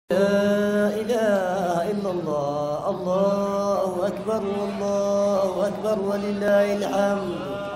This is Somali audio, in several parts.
لا إله إلا الله الله أكبر والله أكبر ولله الحمد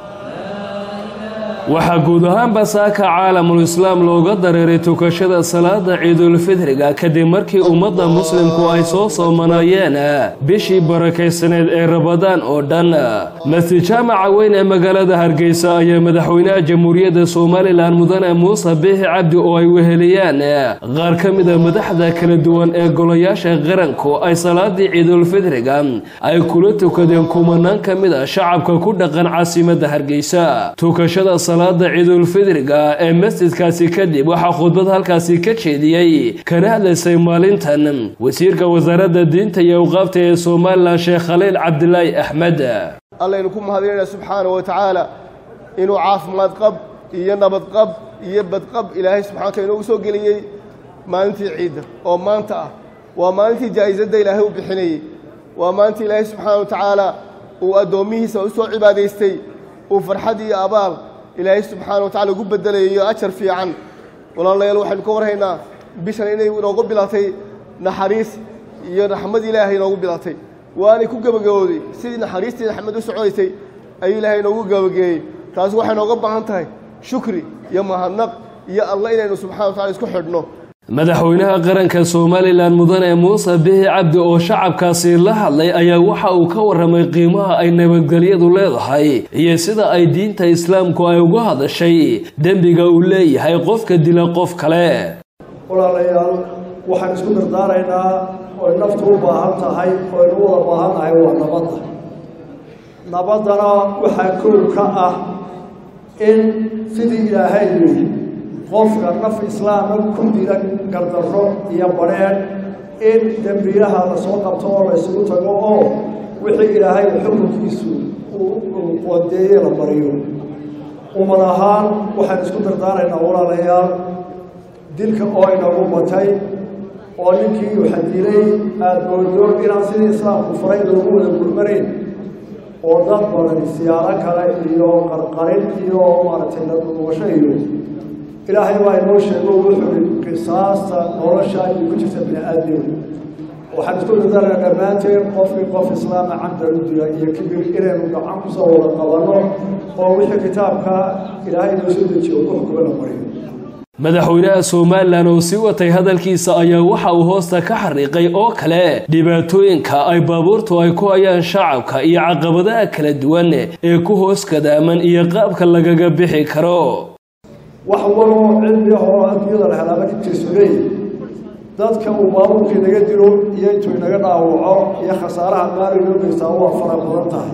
waxaa guud ahaanba saaka caalamul islaam looga dareeray tukashada salaada ciidulfidriga kadib markii ummadda muslimku ay soo soomanayeen bishii barakaysaneed ee rabadaan oo dhan masjid jaamaca weyn ee magaalada hargeysa ayaa madaxweynaha jamhuuriyadda somalilan mudane muuse biixi cabdi oo ay weheliyaan qaar ka mida madaxda kala duwan ee golayaasha qaranku ay salaadii ciidulfidriga ay kula tukadeen kumanaan ka mid a shacabka ku dhaqan caasimadda hargeysa tukashada salaada ciidulfidriga ee masjidkaasi kadib waxaa khudbad halkaasi ka jeediyey kana hadlaysay maalintan wasiirka wasaaradda diinta iyo awqaafta ee somalilan sheekh khaliil cabdilaahi axmed allaynu ku mahadinayna subxaana wa tacaala inuu caafimaad qab iyo nabad qab iyo badqab ilaahay subxana wataala inoogu soo geliyey maalintii ciidda oo maanta ah waa maalintii jaa'isadda ilaahay u bixinayey waa maalintii ilaahay subxaana wa tacaala uu addoommihiisa u soo cibaadaystay uu farxad iyo abaal ilaahay subxaana wa tacala ugu bedelayo ajar fiican walaalayaal waxaynu ka warhaynaa bishan inay inoogu bilatay naxariis iyo raxmad ilaahay inoogu bilatay waanay ku gebagabowday sidii naxariistii raxmad u soconaysay ayuu ilaahay inoogu gebageeyey taasi waxay nooga baahan tahay shukri iyo mahadnaq iyo alla inaynu subxana wa tacala isku xidhno madaxweynaha qaranka somalilan mudane muuse bixi cabdi oo shacabkaasi la hadlay ayaa waxa uu ka warramay qiimaha ay nabadgelyadu leedahay iyo sida ay diinta islaamku ay uga hadashay dembiga uu leeyahay qofka dila qof kale walaalayaal waxaan isku dardaaraynaa oy naftu u baahan tahay oynu u wada baahannahay waa nabadda nabaddana waxaa kow ka ah in sidii ilaahay yidhi qofka naf islaama ku dila gardarro iyo badrheedh in dembiyaha la soo qabto oo la ysugu tago oo wixii ilaahay xukunkiisu uu qodeeye la bariyo ummad ahaan waxaan isku dardaaraynaa walaalayaal dilka oo inagu batay oo ninkii waxa dilay aada moodo inaan sidii islaamku faray loogu wada gurmanayn oo dad badan siyaaro kale iyo qarqarin iyo maaragtay laduugasho iyo ilaahay baa inoo sheego wuxuu qisaasta nolosha ay ku jirta bini aadam waxaan isku dardaarnaa dhammaanteen qofkii qof islaama camda u dila iyo kibir inaynu gacan kusoo wada qabanno oo wixii kitaabka ilaahay inoo soo dejiyo ku xukuma la mariyo madaxweynaha somalilan oo sii watay hadalkiisa ayaa waxa uu hoosta ka xariiqay oo kale dhibaatooyinka ay baabuurtu ay ku hayaan shacabka iyo caqabadaha kala duwan ee ku hoos kadaaman iyo qaabka lagaga bixi karo wax waloo cilmi ahoo adduunyada la helaaba dhibtiisu leeyahy dadka uu baabuurkii naga dilo iyo intuu inaga dhaawaco iyo khasaaraha qaali loo geystaa waa fara badan tahay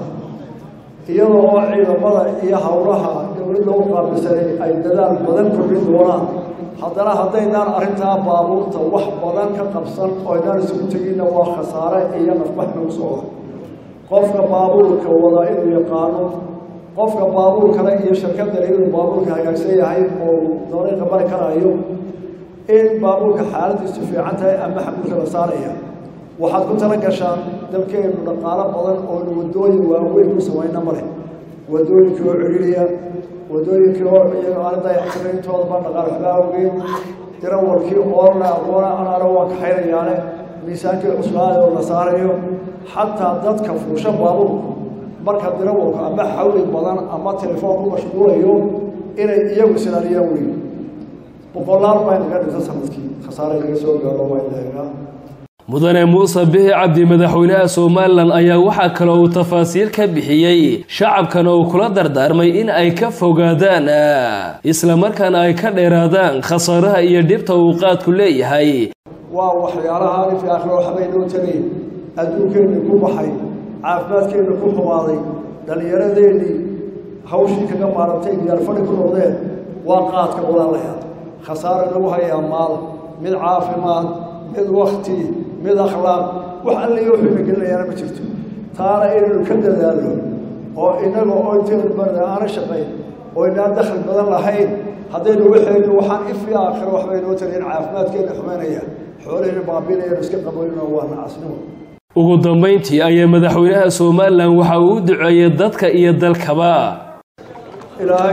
iyadoo oo ciidamada iyo howlaha dowladda u qaabilsanay ay dadaal badan kordhin doonaan haddana haddaynaan arrintaa baabuurta wax badan ka qabsan oo inaan isugu teginna waa khasaare iyo nafbax nagu socda qofka baabuurka wada inuu yaqaano qofka baabuur kale iyo shirkadale inuu baabuurka hagaagsan yahay oo dariiqa mari karayo in baabuurka xaaladiisu fiican tahay ama xamuulka la saaraya waxaad ku tala gashaan dalkeenu dhaqaalo badan oonu waddooyin waaweyn ku samayna male waddooyinkii oo celiya waddooyinkii oo iyaga aan dayactiray intoodaba dhaqaal waxbaa awgeed dirawalkii oorna aqoona anaana waa kaxaynayaane miisaankii cuslaada oo la saarayo xataa dadka fuusha baabuurku marka dirawalku ama xawli badan ama telefoon ku mashquulayo inay iyagu silaaliyaan weyn boqolaal baa naga dhinta sanadkii khasaare naga soo gaaro waa ilaegaa mudane muuse bixi cabdi madaxweynaha somalilan ayaa waxaa kale uu tafaasiil ka bixiyey shacabkana uu kula dardaarmay in ay ka fogaadaan islamarkaana ay ka dheeraadaan khasaaraha iyo dhibta uu qaadku leeyahay waa waxyaalaha alif iyo aakhiro waxbay noo tagay adduunkeenni ku baxay caafimaadkeenna ku xumaaday dhallinyaradeennii hawshii kaga maarantay diyaarfadhi ku noqdeen waa qaadka walaalayaal khasaare lagu hayaa maal mid caafimaad mid wakti mid akhlaaq wax alliyo wuxuuna gelinayaana ma jirto taana inaynu ka dadaalno oo innaga oo intaynu barda aana shaqayn oo inaan dakhli badan lahayn haddaynu waxaynu waxaan ifi aakhiro waxbay noo tarayn caafimaadkeenna xumaynaya xoolahayna baabinayanu iska qaboynoo waa nacasnimo ugu dambayntii ayaa madaxweynaha somalilan waxa uu u duceeyey dadka iyo dalkaba ilaahay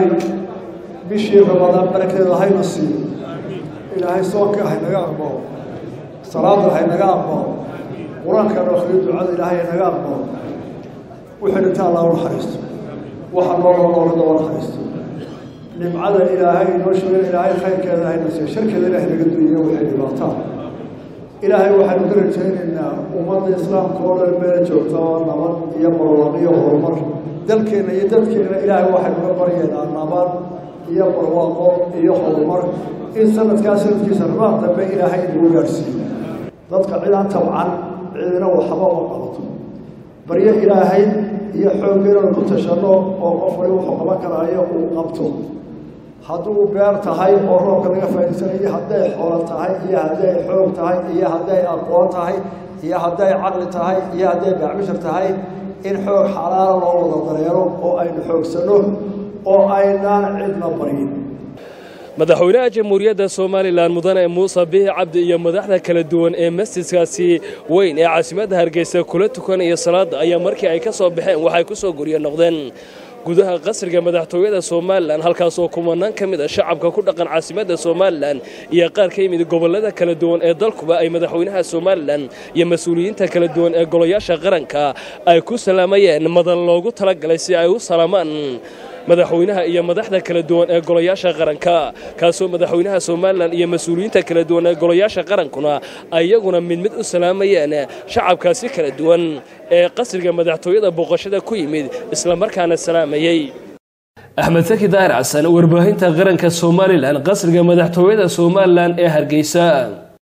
bishii ramadaan barakeeda hayna siiyo ilaahay soonka haynaga aqbalo salaada haynaga aqbalo qur-aankan akhriyo ducada ilaahay haynaga aqbalo wixii dhinta allah u naxariisto waxa nooloo noolada u naxariisto nimcada ilaahay inoo sheegay ilaahay khayrkeeda hayna siiyo sharkeeda ilaahay naga duuyo waxay dhibaataan ilaahay waxaynu ka rajaynaynaa ummadda islaamka oo dhan meela joogta oo nabad iyo barwaaq iyo horumar dalkeenna iyo dadkeenna ilaahay waxaynu ka baryaynaa nabad iyo barwaaqo iyo horumar in sanadkaa sanadkiisa rabaad dambe ilaahay inagu gaadhsiiyo dadka cidaan tabcan cidina waxba uma qabato baryo ilaahay iyo xooggeynanu ku tashanno oo qof wali wuxuu qaban karaayo uu qabto hadduu beer tahay oo roobka laga faa'iidsanayo hadday xoolo tahay iyo hadday xoog tahay iyo hadday aqoon tahay iyo hadday caqli tahay iyo hadday gacmishar tahay in xoog xalaala loo wada dareero oo aynu xoogsanno oo aynaan cidna baryin madaxweynaha jamhuuriyadda somalilan mudane muuse bihi cabdi iyo madaxda kala duwan ee masjidkaasi weyn ee caasimadda hargeysa kula tukanaya salaada ayaa markii ay ka soo baxeen waxay ku soo guryo noqdeen gudaha qasriga madaxtooyada somalilan halkaasoo kumanaan ka mid a shacabka ku dhaqan caasimadda somalilan iyo qaar ka yimid gobollada kala duwan ee dalkuba ay madaxweynaha somalilan iyo mas-uuliyiinta kala duwan ee golayaasha qaranka ay ku salaamayeen madan loogu talagalay si ay u salaamaan madaxweynaha iyo madaxda kala duwan ee golayaasha qaranka kaasoo madaxweynaha somalilan iyo mas-uuliyiinta kala duwan ee golayaasha qarankuna ayaguna mid mid u salaamayeen shacabkaasi kala duwan ee qasriga madaxtooyada booqashada ku yimid islamarkaana salaamayey axmed saki daahir xasan warbaahinta qaranka somalilan qasriga madaxtooyada somalilan ee hargeysa